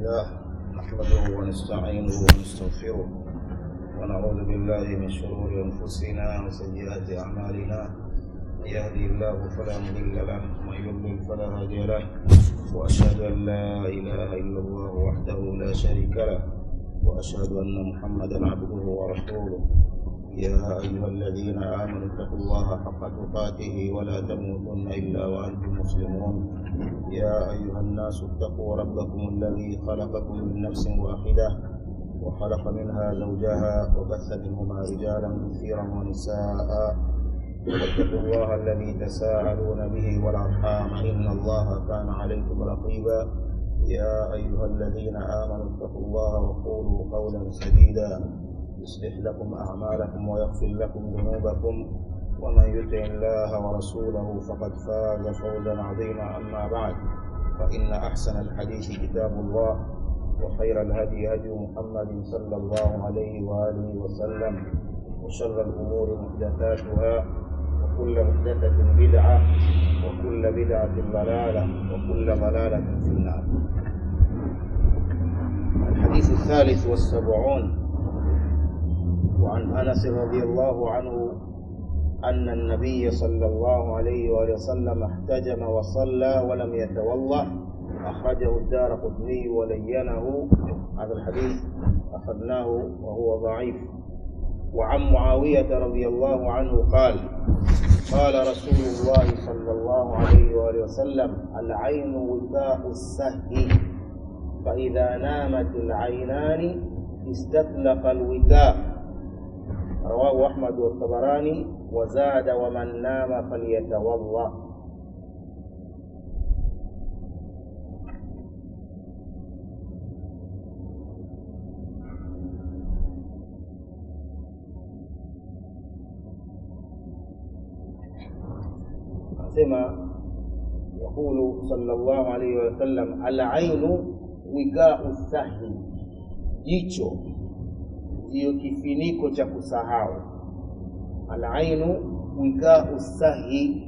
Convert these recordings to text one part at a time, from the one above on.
لله نحمده ونستعينه ونستغفره ونعوذ بالله من شرور أنفسنا وسيئات أعمالنا من يهدي الله فلا مضل له ومن يضلل فلا هادي له وأشهد أن لا إله إلا الله وحده لا شريك له وأشهد أن محمدا عبده ورسوله يا أيها الذين آمنوا اتقوا الله حق تقاته ولا تموتن إلا وأنتم مسلمون يا أيها الناس اتقوا ربكم الذي خلقكم من نفس واحدة وخلق منها زوجها وبث منهما رجالا كثيرا ونساء واتقوا الله الذي تساءلون به والأرحام إن الله كان عليكم رقيبا يا أيها الذين آمنوا اتقوا الله وقولوا قولا سديدا يصلح لكم أعمالكم ويغفر لكم ذنوبكم ومن يطع الله ورسوله فقد فاز فوزا عظيما أما بعد فإن أحسن الحديث كتاب الله وخير الهدي هدي محمد صلى الله عليه وآله وسلم وشر الأمور محدثاتها وكل محدثة بدعة وكل بدعة ضلالة وكل ضلالة في النار الحديث الثالث والسبعون وعن انس رضي الله عنه ان النبي صلى الله عليه واله وسلم احتجم وصلى ولم يتوضا اخرجه الدار قطني ولينه هذا الحديث اخذناه وهو ضعيف وعن معاويه رضي الله عنه قال قال رسول الله صلى الله عليه واله وسلم العين وثاء السهي فاذا نامت العينان استطلق الوثاء رواه أحمد والطبراني وزاد ومن نام فليتوضأ سمع يقول صلى الله عليه وسلم العين وكاء السهي jicho ndiyo kifiniko cha kusahau alainu wikau sahi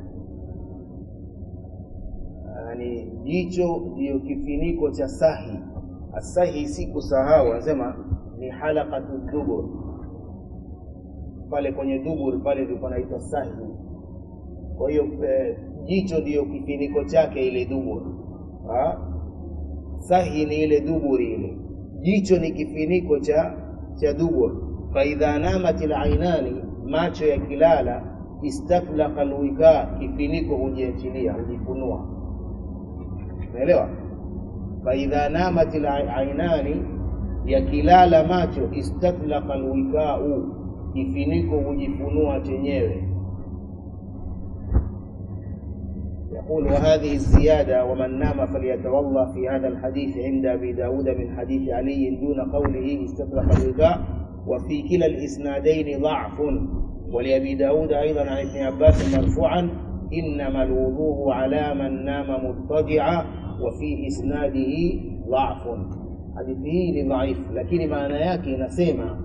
yani jicho ndiyo kifiniko cha sahi asahi si kusahau anasema ni halaqatu dubur pale kwenye dubur pale ndipo naitwa sahi kwa hiyo eh, jicho ndiyo kifiniko chake ile dubur ha? sahi ni ile duburi ile jicho ni kifiniko cha cha dubur faidha namat lainani macho yakilala istaflaqa lwika kifiniko hujiachilia hujifunua unaelewa faidha namat lainani yakilala macho istaflaqa lwikau kifiniko hujifunua chenyewe يقول وهذه الزيادة ومن نام فليتوضأ في هذا الحديث عند أبي داود من حديث علي دون قوله استطلق الوكاء وفي كلا الإسنادين ضعف ولأبي داود أيضا عن ابن عباس مرفوعا إنما الوضوء على من نام مضطجعا وفي إسناده ضعف حديثه ضعيف لكن maana yake inasema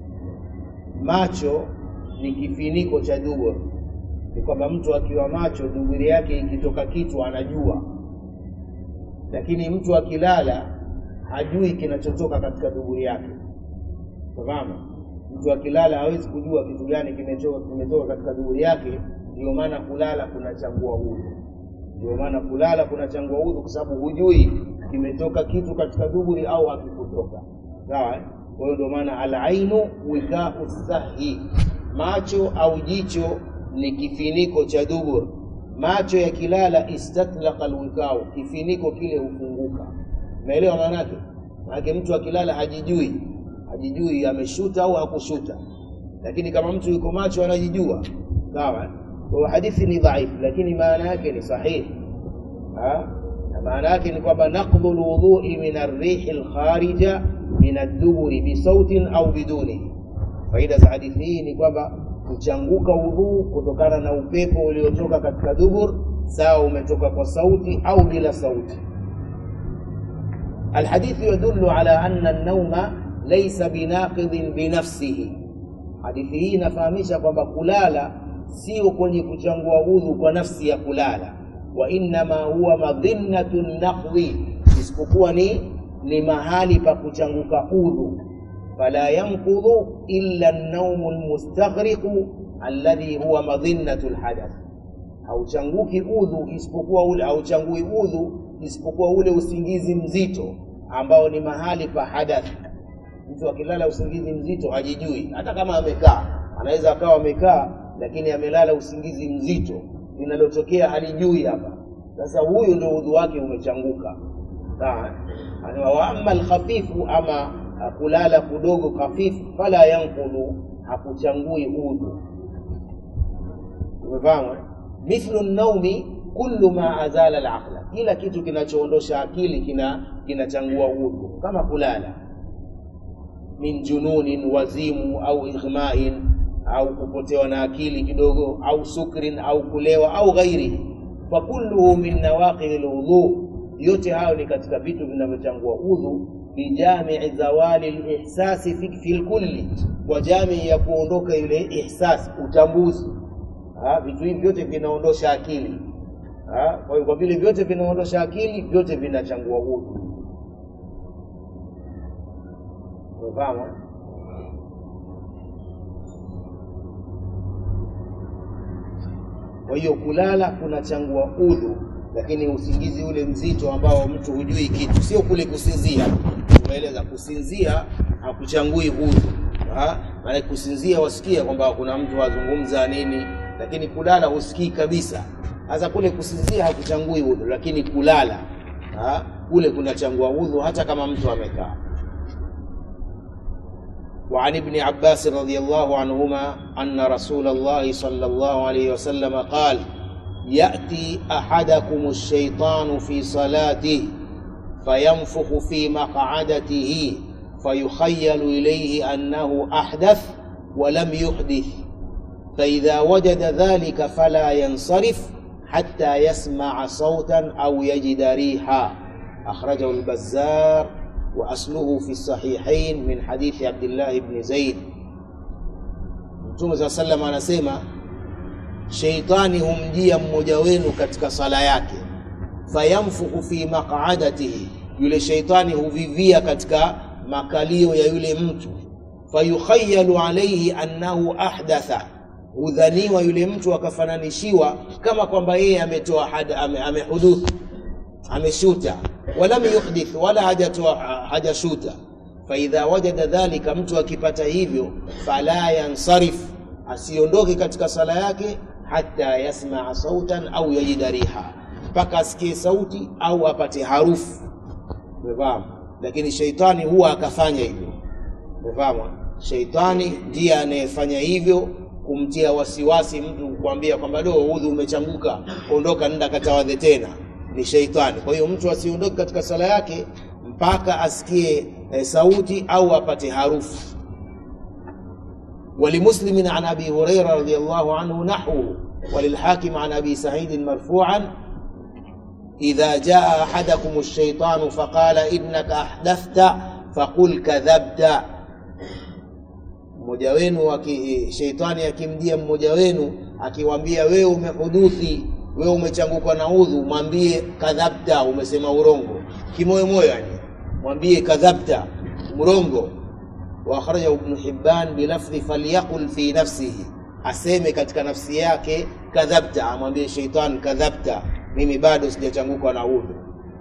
macho ni kifiniko cha dubur ni kwamba mtu akiwa macho duburi yake ikitoka kichwa anajua lakini mtu akilala hajui kinachotoka katika duburi yake fahamu mtu akilala hawezi kujua kitu gani kimetoka kimetoka katika duburi yake ndio maana kulala kunachangua udhu ndio maana kulala kunachangua udhu kwa sababu hujui kimetoka kitu katika duburi au hakikutoka sawa kwa hiyo ndio maana alainu wikau sahi macho au jicho ni kifiniko cha dubur macho yakilala istatlaqa alwikau kifiniko kile hufunguka umeelewa maanake maanake mtu akilala hajijui hajijui ameshuta au hakushuta lakini kama mtu yuko macho anajijua sawa kwa hadithi ni dhaifu lakini maana yake ni sahihi na maana yake ni kwamba naqdhu lwudhui min arrihi lkharija min adduburi bisautin au bidunihi faida za hadithi hii ni kwamba kuchanguka udhuu kutokana na upepo uliotoka katika dubur sawa umetoka kwa sauti au bila sauti الحديث يدل على أن النوم ليس بناقض بنفسه hadithi hii inafahamisha kwamba kulala sio kwenye kuchangua udhu kwa nafsi ya kulala wa innama huwa madhinnatu naqdhi isipokuwa ni ni mahali pa kuchanguka udhu fala yanqudhu illa an-nawmu al-mustaghriqu alladhi huwa madhinnatu al-hadath hauchanguki udhu isipokuwa ule hauchangui udhu isipokuwa ule usingizi mzito ambao ni mahali pa hadath mtu akilala usingizi mzito hajijui hata kama amekaa anaweza akawa amekaa lakini amelala usingizi mzito linalotokea halijui hapa sasa huyu ndio udhu wake umechanguka sawa wa amma alkhafifu ama kulala kudogo khafifu fala yanqulu hakuchangui udhu umefahamu mithlu naumi kullu ma azala alaqla kila kitu kinachoondosha akili kina kinachangua udhu kama kulala min jununin wazimu au ighmain au kupotewa na akili kidogo au sukrin au kulewa au ghairihi fakulluhu min nawaqidhi lwudhu yote hayo ni katika vitu vinavyochangua udhu bijamii zawali lihsasi fi, fi lkulli kwa jamii ya kuondoka ile ihsas utambuzi ha, vitu hivi vyote vinaondosha akili ha, kwa hiyo kwa vile vyote vinaondosha akili vyote vinachangua udhu umefahamu kwa hiyo kulala kunachangua udhu lakini usingizi ule mzito ambao mtu hujui kitu sio kule kusinzia tumeeleza kusinzia hakuchangui udhu maana kusinzia wasikia kwamba kuna mtu azungumza nini lakini kulala husikii kabisa sasa kule kusinzia hakuchangui udhu lakini kulala ha? kule kunachangua udhu hata kama mtu amekaa وعن ابن عباس رضي الله عنهما أن رسول الله صلى الله عليه وسلم قال يأتي أحدكم الشيطان في صلاته فينفخ في مقعدته فيخيل إليه أنه أحدث ولم يحدث فإذا وجد ذلك فلا ينصرف حتى يسمع صوتا أو يجد ريحا أخرجه البزار وأصله في الصحيحين من حديث عبد الله بن زيد Mtume saa sallam anasema sheitani humjia mmoja wenu katika sala yake, fayamfuku fi maqadatihi, yule sheitani huvivia katika makalio ya yule mtu, fayukhayalu alaihi annahu ahdatha, hudhaniwa yule mtu akafananishiwa kama kwamba yeye ametoa ame, amehuduthu ameshuta walam yuhdith wala hajatoa hajashuta faidha wajada dhalika mtu akipata hivyo fala yansarif asiondoke katika sala yake hata yasmaa sautan au yajida riha mpaka asikie sauti au apate harufu umefahamu lakini sheitani huwa akafanya hivyo umefahamu sheitani ndiye anayefanya hivyo kumtia wasiwasi mtu kukwambia kwamba do udhu umechanguka ondoka nenda katawadhe tena ni sheitani. Kwa hiyo mtu asiondoke katika sala yake mpaka asikie e, sauti au apate harufu. ولمسلم عن ابي هريره رضي الله عنه نحوه وللحاكم عن ابي سعيد مرفوعا اذا جاء احدكم الشيطان فقال انك احدثت فقل كذبت mmoja wenu sheitani akimjia mmoja wenu akiwambia wewe umehuduthi wewe umechangukwa na udhu, mwambie kadhabta, umesema urongo kimoyomoyo, yani mwambie kadhabta, mrongo. Wa akhrajahu Ibn Hibban bilafdhi falyaqul fi nafsihi, aseme katika nafsi yake kadhabta, amwambie sheitan kadhabta, mimi bado sijachangukwa na udhu.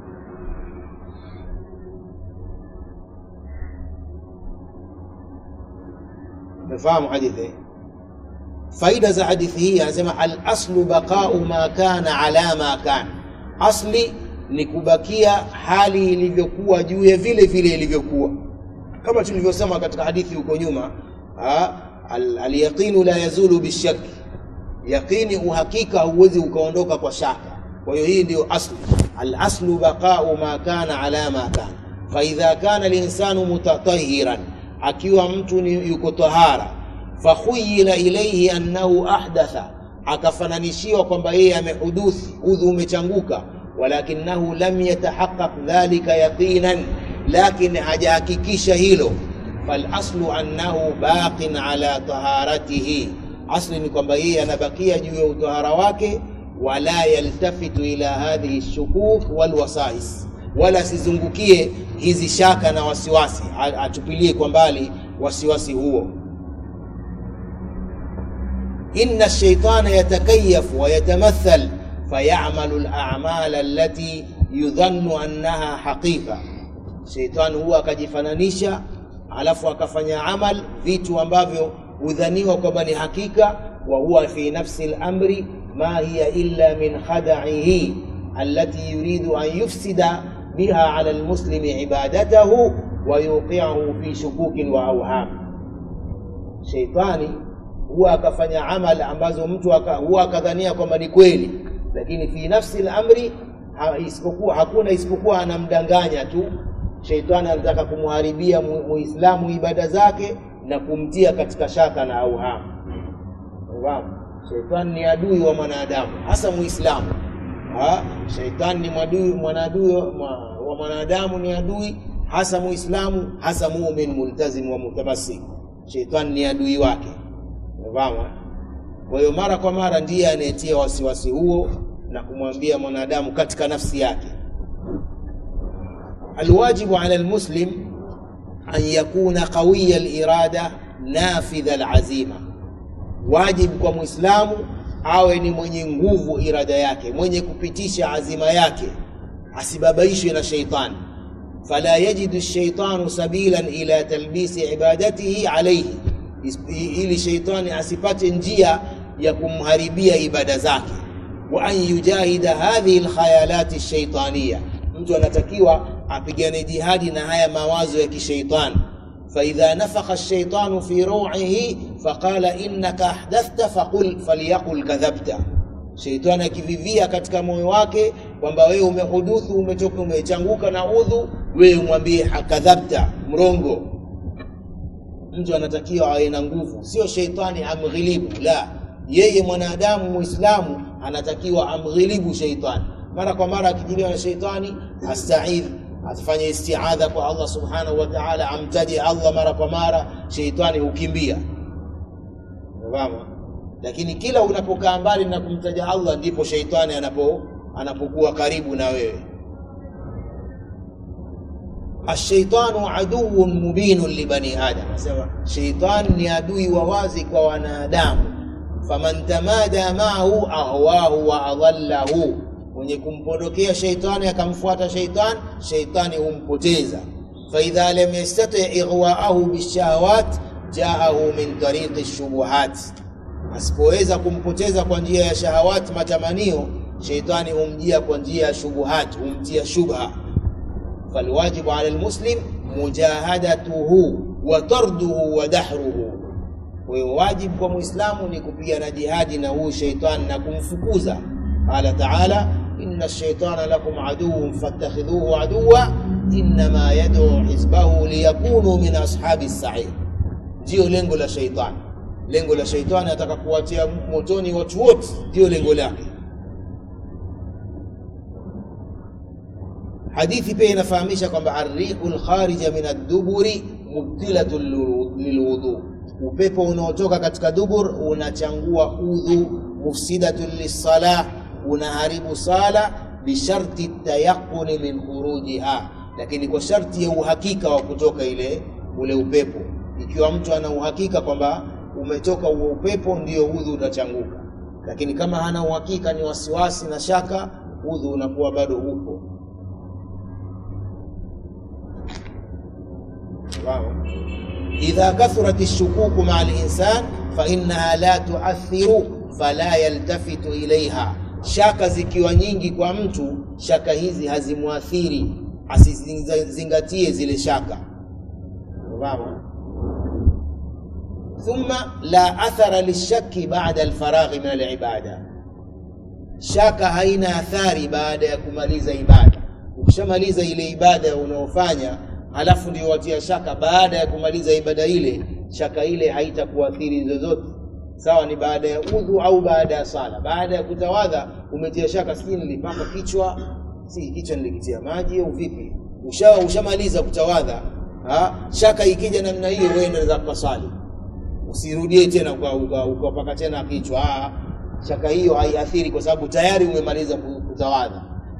Umefahamu hadithi? faida za hadithi hii anasema alaslu baqau ma kana ala ma kana, asli ni kubakia hali ilivyokuwa juu ya vile vile ilivyokuwa, kama tulivyosema katika hadithi huko nyuma. Alyaqinu la yazulu bishaki, yaqini uhakika huwezi ukaondoka kwa shaka. Kwa hiyo hii ndio asli. Alaslu baqau ma kana ala ma kana, faidha kana linsanu mutatahiran, akiwa mtu ni yuko tahara fakhuyila ilaihi annahu ahdatha, akafananishiwa kwamba yeye amehuduthi, udhu umechanguka. Walakinahu lam yatahaqqaq dhalika yaqinan, lakin hajahakikisha hilo. Falaslu annahu baqin ala taharatihi, asli ni kwamba yeye anabakia juu ya utahara wake. Wala yaltafitu ila hadhihi shukuk walwasais, wala asizungukie hizi shaka na wasiwasi, A- atupilie kwa mbali wasiwasi huo. inna ash-shaytana yatakayyafu wa yatamathal fayamalu al-a'mal allati yudhannu annaha haqiqa, sheitani huwa akajifananisha, alafu akafanya amal vitu ambavyo hudhaniwa kwamba ni hakika, wa huwa fi nafsi al-amri ma hiya illa min khada'ihi allati yuridu an yufsida biha ala al-muslimi ibadatahu wa yuqi'ahu fi shukukin wa awham. Sheitani huwa akafanya amal ambazo mtu aka, huwa akadhania kwamba ni kweli, lakini fi nafsi al-amri ha, isipokuwa hakuna isipokuwa anamdanganya tu. Sheitani anataka kumharibia mu- muislamu ibada zake na kumtia katika shaka na auhamu. Unafahamu? Sheitani ni adui wa mwanadamu, hasa muislamu. Ha? Sheitani ni mwadui mwanadui wa mwa- wa mwanadamu, ni adui hasa muislamu, hasa mumin multazim wa mutamasik. Sheitani ni adui wake. Unafahamu? eh? Kwa hiyo mara kwa mara ndiye anayetia wasiwasi huo na kumwambia mwanadamu katika nafsi yake. Alwajibu ala almuslim an yakuna qawiya alirada nafidha alazima, wajibu kwa mwislamu awe ni mwenye nguvu irada yake, mwenye kupitisha azima yake, asibabaishwe na sheitani. Fala yajidu shaitanu sabilan ila talbisi ibadatihi alayhi, Is- ili sheitani asipate njia ya kumharibia ibada zake. Wa an yujahida hadhihi alkhayalat alshaytaniya, mtu anatakiwa apigane jihadi na haya mawazo ya kisheitani. فإذا نفخ الشيطان في روعه فقال إنك أحدثت فقل فليقل كذبت Sheitani akivivia katika moyo wake kwamba wewe umehuduthu, umetoka, umechanguka na udhu, wewe umwambie hakadhabta, mrongo. Mtu anatakiwa awe na nguvu, sio sheitani amghilibu. La, yeye mwanadamu Muislamu anatakiwa amghilibu sheitani. Mara kwa mara akijiliwa na sheitani, astaidh, afanye istiadha kwa Allah subhanahu wa ta'ala, amtaje Allah mara kwa mara, sheitani hukimbia. Unafahamu? Lakini kila unapokaa mbali na kumtaja Allah ndipo sheitani anapo anapokuwa karibu na wewe. Ashaitanu aduwwun mubinun libani adam, nasema sheitani ni adui wa wazi kwa wanadamu. Faman tamada maahu ahwahu wa adallahu, mwenye kumpondokea sheitani akamfuata sheitani, sheitani humpoteza. Faidha lam yastati ighwaahu bishahawat jaahu min tariqi shubuhat asipoweza kumpoteza kwa njia ya shahawati matamanio, sheitani humjia kwa njia ya shubuhat, humtia shubha. Falwajibu ala almuslim mujahadatuhu wa tarduhu wa dahruhu, kwa hiyo wajibu kwa muislamu ni kupigana jihadi na huu sheitani na kumfukuza. Qala taala inna shaitana lakum aduwwun fattakhidhuhu aduwwa innama yad'u hizbahu liyakunu min ashabi sair, ndiyo lengo la sheitani lengo la sheitani ataka kuwatia motoni watu wote, ndio lengo lake. Hadithi pia inafahamisha kwamba arriqu lkharija min adduburi mubtilatun lilwudhu, upepo unaotoka katika dubur unachangua udhu, mufsidatun lissalah, unaharibu sala, bisharti tayaquni min khurujiha, lakini kwa sharti ya uhakika wa kutoka ile ule upepo. Ikiwa mtu ana uhakika kwamba umetoka huo upepo, ndio udhu utachanguka. Lakini kama hana uhakika, ni wasiwasi na shaka, udhu unakuwa bado upo. Sawa. idha kathurat lshukuku maa linsan fainaha la tuathiru fala yaltafitu ilaiha, shaka zikiwa nyingi kwa mtu, shaka hizi hazimwathiri, asizingatie zile shaka. Sawa. Thumma la athara lishaki baada alfaraghi min alibada, shaka haina athari baada ya kumaliza ibada. Ukishamaliza ile ibada unaofanya halafu ndio watia shaka baada ya kumaliza ibada ile, shaka ile haitakuathiri zozote, sawa ni baada ya udhu au baada ya sala. Baada ya kutawadha umetia shaka, sijui nilipaka kichwa, si kichwa nilikitia maji au vipi? Ushawa ushamaliza kutawadha, ha? shaka ikija namna hiyo, wewe ndio za kusali usirudie tena ukapaka uka tena kichwa. Shaka hiyo haiathiri kwa sababu tayari umemaliza kutawadha.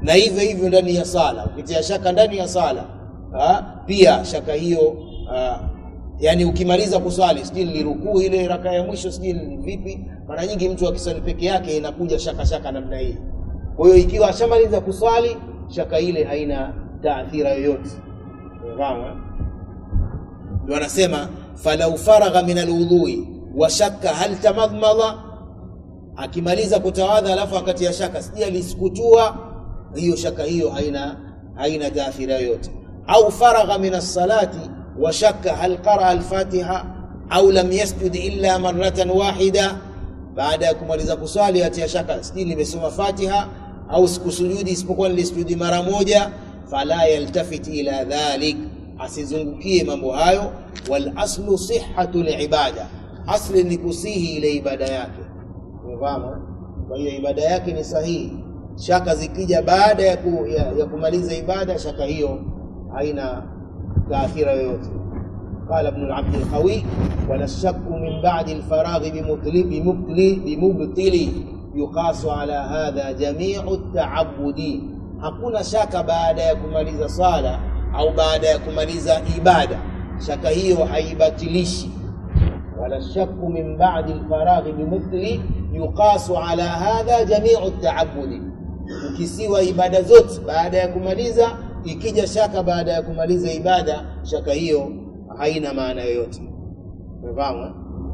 na hivyo hivyo ndani ya sala ukitia shaka ndani ya sala ha? pia shaka hiyo ha, yani ukimaliza kuswali sijui nilirukuu ile raka ya mwisho sijui ni vipi mara nyingi mtu akiswali peke yake inakuja shaka shaka namna hii kwa hiyo ikiwa ashamaliza kuswali shaka ile haina taathira yoyote unafahamu eh? ndio anasema falau faragha min alwudhui wa shakka hal tamadmada akimaliza kutawadha alafu akatia shaka sijui alisukutua hiyo shaka hiyo haina haina taathira yoyote au faragha min alsalati wa shakka hal qaraa alfatiha au lam yasjud illa maratan wahida baada ya kumaliza kuswali atia shaka sijui nimesoma fatiha au sikusujudi isipokuwa nilisujudi mara moja fala yaltafit ila dhalik asizungukie mambo hayo wal aslu sihhatu libada asli ni kusihi ile ibada yake umefahamu kwa hiyo ibada yake ni sahihi shaka zikija baada ya, ku, ya, ya kumaliza ibada shaka hiyo haina taathira yoyote قال ابن العبد القوي ولا الشك من بعد الفراغ بمبطل بمبطل بمبطل يقاس على هذا جميع التعبد hakuna shaka baada ya kumaliza sala au baada ya kumaliza ibada shaka hiyo haibatilishi wala shakku min ba'di alfaraghi bimubtili yuqasu ala hadha jami'u taabudi ukisiwa ibada zote baada ya kumaliza ikija shaka baada ya kumaliza ibada shaka hiyo haina maana yoyote umefahamu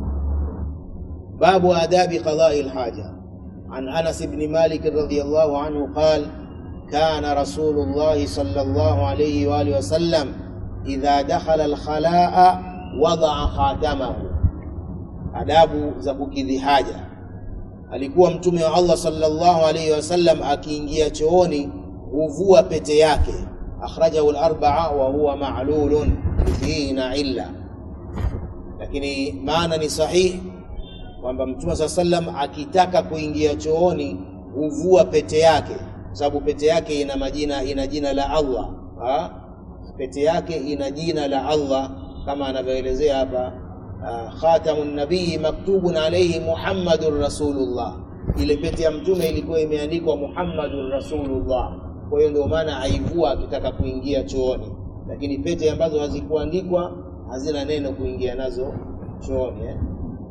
babu adabi qada'i alhaja عن انس بن مالك رضي الله عنه قال كان رسول الله صلى الله عليه واله وسلم اذا دخل الخلاء وضع خاتمه adabu za kukidhi haja alikuwa mtume wa allah sallallahu alaihi wasallam akiingia chooni huvua pete yake akhrajahu larbaa wa huwa malulun hii ina illa lakini maana ni sahihi kwamba mtume saa sallam akitaka kuingia chooni huvua pete yake kwa sababu pete yake ina majina ina jina la allah ha? pete yake ina jina la allah kama anavyoelezea hapa uh, khatamu nabii maktubun alaihi muhammadun rasulullah ile pete ya mtume ilikuwa imeandikwa muhammadun rasulullah kwa hiyo ndio maana aivua akitaka kuingia chooni lakini pete ambazo hazikuandikwa hazina neno kuingia nazo chooni eh?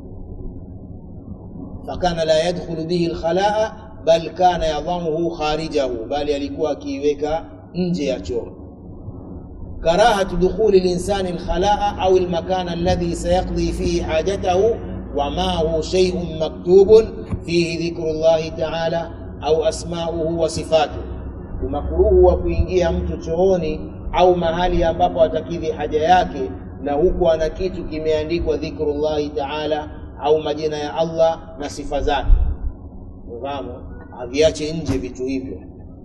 fakana la yadkhulu bihi lkhalaa bal kana yadhamuhu kharijahu bali alikuwa akiiweka nje ya choo karahatu dukhuli linsani lkhalaa au lmakan alladhi sayaqdi fihi hajatahu wamahu sheiun maktubun fihi dhikru llahi taala au asmauhu wa sifatuhu umakruhu wa kuingia mtu chooni au mahali ambapo atakidhi haja yake na huku ana kitu kimeandikwa dhikru llahi taala au majina ya allah na sifa zake fahamu aviache nje vitu hivyo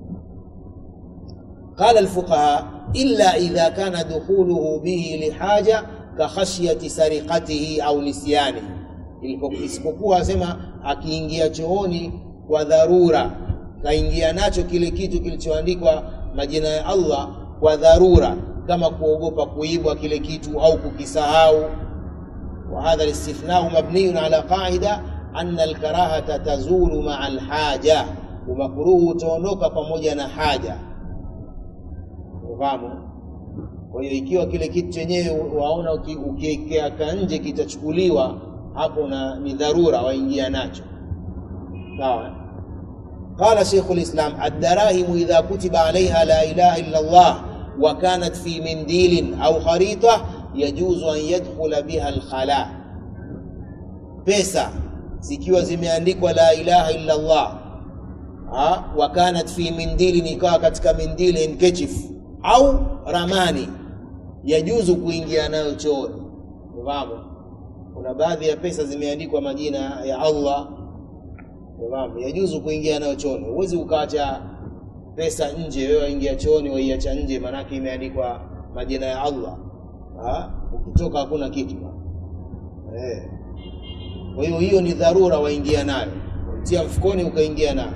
qala alfuqaha illa idha kana dukhuluhu bihi lihaja kakhashyati sariqatihi au nisyanihi isipokuwa asema akiingia chooni kwa dharura kaingia nacho kile kitu kilichoandikwa majina ya allah kwa dharura kama kuogopa kuibwa kile kitu au kukisahau وهذا الاستثناء مبني على قاعدة أن الكراهة تزول مع الحاجة ومكروه تونdoka pamoja na haja ufahamu kwa hiyo ikiwa kile kitu chenyewe waona ukiwekea nje kitachukuliwa hapo na ni dharura waingia nacho sawa قال شيخ الإسلام الدراهم إذا كتب عليها لا إله إلا الله وكانت في منديل أو خريطة yajuzu an yadkhula biha alkhala, pesa zikiwa zimeandikwa la ilaha illa Allah wa kanat fi mindili, ikawa katika mindili handkerchief au ramani, yajuzu kuingia nayo chooni. Unafahamu, kuna baadhi ya pesa zimeandikwa majina ya Allah, unafahamu, yajuzu kuingia nayo chooni. Huwezi ukaacha pesa nje, wewe waingia chooni waiacha nje, maanake imeandikwa majina ya Allah ha? ukitoka hakuna kitu eh. Kwa hiyo hiyo ni dharura, waingia nayo, tia mfukoni ukaingia nayo,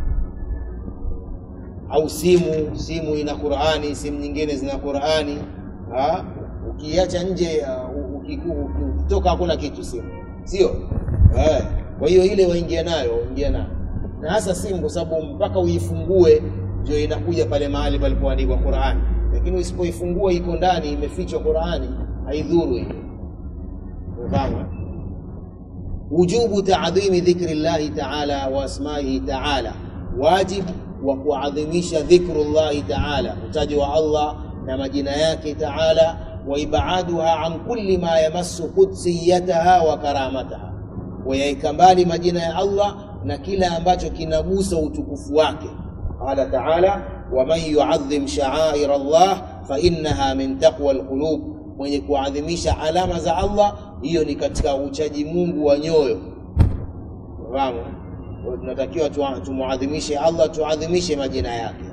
au simu. Simu ina Qur'ani, simu nyingine zina Qur'ani ha? Ukiacha nje uh, ukitoka hakuna kitu, simu sio eh. Kwa hiyo ile waingia nayo, waingia nayo, na hasa simu, kwa sababu mpaka uifungue ndio inakuja pale mahali palipoandikwa Qur'ani, lakini usipoifungua iko ndani imefichwa Qur'ani, haidhuru hiyo. Umefahamu? Wujubu taadhimi dhikri llahi taala wa asmaihi taala, wajibu wa kuadhimisha dhikru llahi taala, utaji wa Allah na majina yake taala, wa ibaduha an kulli ma yamassu qudsiyataha wa karamataha, wayaika mbali majina ya Allah na kila ambacho kinagusa utukufu wake. Qala taala waman yuadhim sha'air Allah fa innaha min taqwa alqulub, mwenye kuadhimisha alama za Allah, hiyo ni katika uchaji Mungu wa nyoyo. Fahamu? Tunatakiwa tumuadhimishe Allah, tuadhimishe majina yake.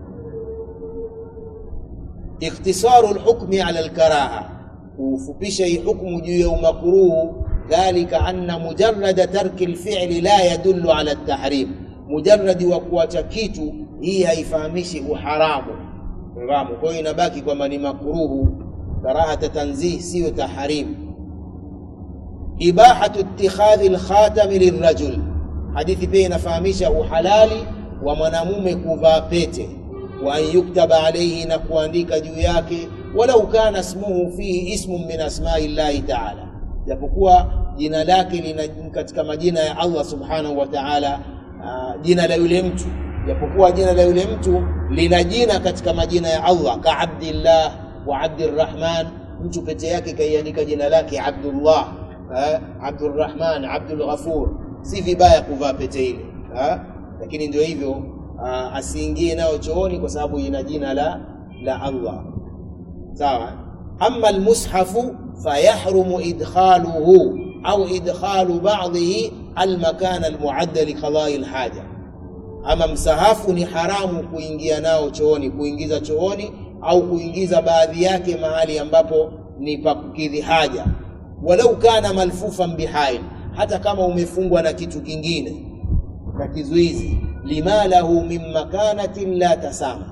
Ikhtisaru lhukmi ala lkaraha, kufupisha hii hukmu juu ya umakruhu. Dhalika anna mujarrada tarki lfili la yadullu ala ltahrim, mujarradi wa kuacha kitu hii haifahamishi uharamu. Fahamu? Kwa hiyo inabaki kwamba ni makruhu, karahata tanzih, siyo tahrim. Ibahatu ittikhadhi lkhatami lirajul, hadithi pia inafahamisha uhalali wa mwanamume kuvaa pete wa an yuktaba alayhi, na kuandika juu yake, walau kana ismuhu fihi ismun min asmai llahi taala, japokuwa jina lake lina katika majina ya Allah subhanahu wa taala, uh, jina la yule mtu, japokuwa jina la yule mtu lina jina katika majina ya Allah, ka Abdillah wa Abdirrahman. Mtu pete yake kaiandika jina lake Abdullah, uh, Abdurrahman, Abdul Ghafur, si vibaya kuvaa pete ile, uh, lakini ndio hivyo Uh, asiingie nayo chooni kwa sababu ina jina la la Allah. Sawa. Amma almushafu fayahrumu idkhaluhu au idkhalu ba'dihi almakan almuadda li qada'i alhaja, ama msahafu ni haramu kuingia nao chooni, kuingiza chooni au kuingiza baadhi yake mahali ambapo ni pa kukidhi haja, walau kana malfufan bihail, hata kama umefungwa na kitu kingine na kizuizi lima lahu min makanatin la tasama,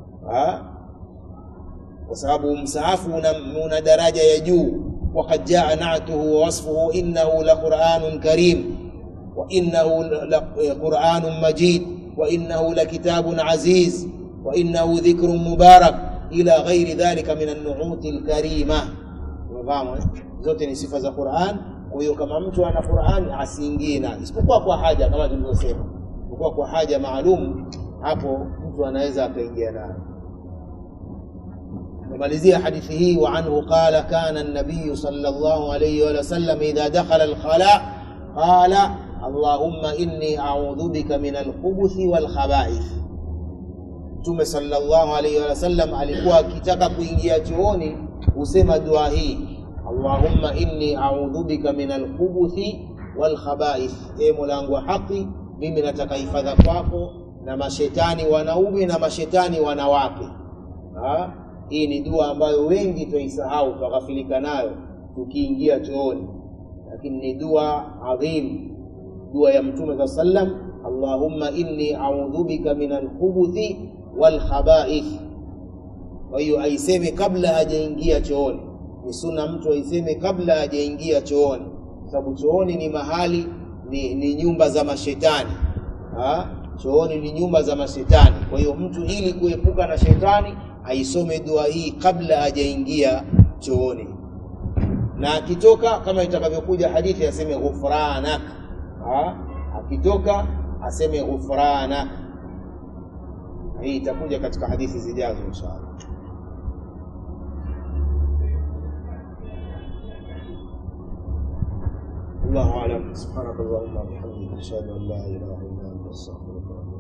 kwa sababu msaafu una, una daraja ya juu. Waqad jaa na'tuhu wa wasfuhu innahu la Qur'anun karim wa innahu la Qur'anun majid wa innahu la kitabun aziz wa innahu dhikrun mubarak ila ghairi dhalika min an-nu'uti al-karima. Umefahamu? Zote ni sifa za Qur'an. Kwa hiyo kama mtu ana Qur'an asiingie nayo, isipokuwa kwa haja kama tulivyosema kwa kwa haja maalum, hapo mtu anaweza akaingia nayo. Namalizia hadithi hii, wa anhu qala kana an-nabiy sallallahu alayhi wa sallam idha dakhala al-khala qala allahumma inni a'udhu bika min al-khubuthi wal khaba'ith. Mtume sallallahu alayhi wa sallam alikuwa akitaka kuingia chooni husema dua hii, allahumma inni a'udhu bika min al-khubuthi wal khaba'ith, e Mola wangu wa haki mimi nataka hifadha kwako na mashetani wanaume na mashetani wanawake. Ha? Hii ni dua ambayo wengi twaisahau, twaghafilika nayo tukiingia chooni, lakini ni dua adhim, dua ya Mtume saa sallam, allahumma inni a'udhu bika min alkhubuthi wal khaba'ith. Kwa hiyo aiseme kabla hajaingia chooni, ni sunna mtu aiseme kabla hajaingia chooni, kwa sababu chooni ni mahali ni, ni nyumba za mashetani ha? Chooni ni nyumba za mashetani. Kwa hiyo mtu ili kuepuka na shetani aisome dua hii kabla hajaingia chooni, na akitoka kama itakavyokuja hadithi aseme ghufranak, akitoka aseme ghufranak. Hii itakuja katika hadithi zijazo inshallah. الله أعلم سبحانك اللهم وبحمدك أشهد أن لا إله إلا أنت أستغفرك